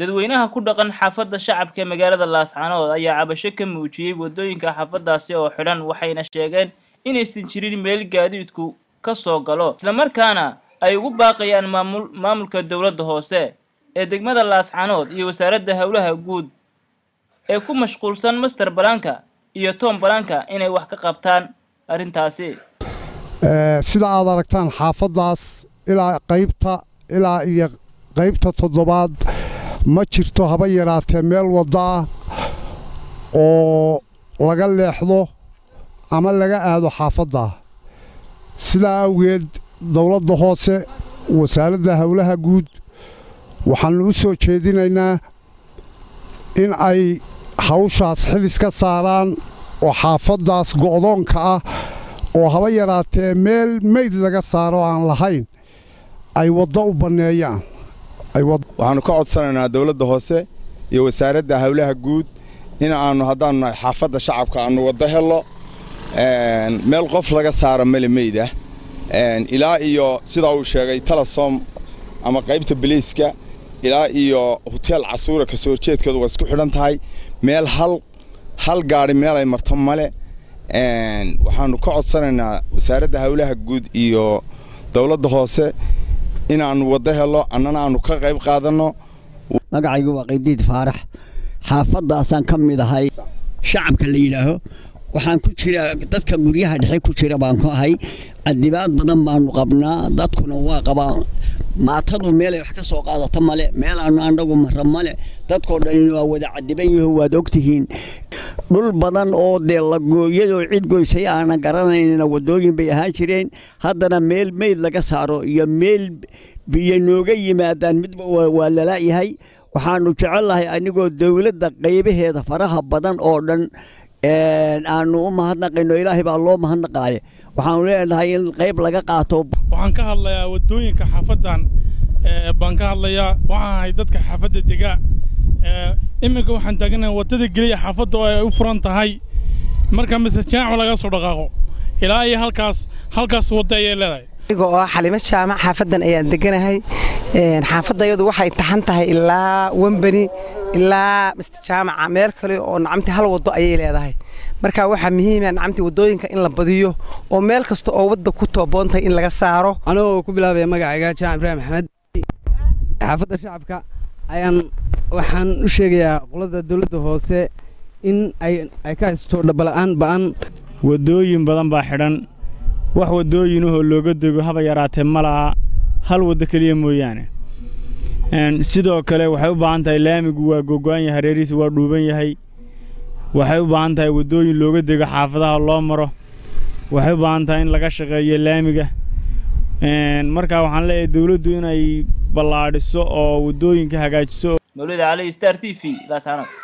dadweynaha ku dhaqan xaafadda shacabka ee magaalada laascaanood ayaa cabasho ka muujiyey waddooyinka xaafaddaasi oo xidhan waxayna sheegeen inaysan jirin meel gaadiidku ka soo galo islamarkaana ay ugu baaqayaan maamul maamulka dowladda hoose ee degmada laascaanood iyo wasaaradda howlaha guud ee ku mashquulsan master balaanka iyo tom balaanka inay wax ka qabtaan arrintaasi sida aad aragtaan xaafaddaas ilaa qaybta ilaa iyo qaybta toddobaad ma jirto haba yaraatee meel wadda ah oo laga leexdo ama laga aado xaafadda sidaa awgeed dowladda hoose wasaaradda howlaha guud waxaannu u soo jeedinaynaa in ay hawshaas xilis ka saaraan oo xaafaddaas go'doonka ah oo haba yaraatee meel meyd laga saaro aan lahayn ay waddo u banneeyaan waxaannu ka codsanaynaa dawladda hoose iyo wasaaradda howlaha guud in aannu haddaannu nahay xaafadda shacabka aannu waddo hello meel qof laga saaro mele meydah ilaa iyo sidaa uu sheegay telesom ama qaybta biliiska ilaa iyo hoteel casuura ka soo horjeedkeedu waa isku xidhan tahay meel hal hal gaadhi meel ay marto male waxaannu ka codsanaynaa wasaaradda howlaha guud iyo dowladda hoose inaannu waddo hello annana aannu ka qayb qaadanno magacaygu waa qaydiid faarax xaafaddaasaan ka mid ahay shacabka la yidhaaho waxaan ku jira dadka guryaha dhexe ku jira baan ku ahay cadibaad badan baanu qabnaa dadkuna waa qabaa maatadu meelay wax ka soo qaadato male meelaannu annagu marra male dadkoo dhanina waa wada cadiban yaho waad ogtihiin dhul badan oo dee lagooyadoo cid goysay aanan garanaynina waddooyin bay ahaan jireen haddana meel meyd laga saaro iyo meel biyo nooga yimaadaan midba waa lala'yahay waxaannu jecelnahay anigoo dowladda qaybaheeda faraha badan oo dhan aanu u mahadnaqayno ilaahay baa loo mahadnaqaaye waxaanu leenahay in qayb laga qaato waxaan ka hadlayaa waddooyinka xaafaddan baan ka hadlayaa waxaan ahay dadka xaafadda degaa iminka waxaan taaganahay waddada geliya xaafadda oo ay u furan tahay marka mise jaacu laga soo dhaqaaqo ilaa iyo halkaas halkaas wadda ayay leedahay aniga oo xalimo jaamac xaafaddan ayaan deganahay xaafadda iyadu waxay taxan tahay ilaa wembani ilaa mister jaamaca meel kale oo nacamti hal waddo ayay leedahay marka waxaa muhiima nacamti waddooyinka in la badiyo oo meel kasta oo wadda ku tooboontahay in laga saaro anigoo ku bilaabaya magacayga jaamac ibraahim maxamed xaafadda shacabka ayaan waxaan u sheegayaa qolada dowladda hoose in ay ay ka haysto dhabala'aan ba'an waddooyin badan baa xidhan wax waddooyinahoo looga dego haba yaraatee ma laha hal waddo keliya mooyaane sidoo kale waxay u baahan tahay laamigu waa gogo'an yahay hareerihiisa waa dhuuban yahay waxay u baahan tahay waddooyin looga dego xaafadaha loo maro waxay u baahan tahay in laga shaqeeyo laamiga markaa waxaan leeyahay dawladdu inay ballaadhiso oo waddooyinka hagaajiso mawlida cali star t v laascaanood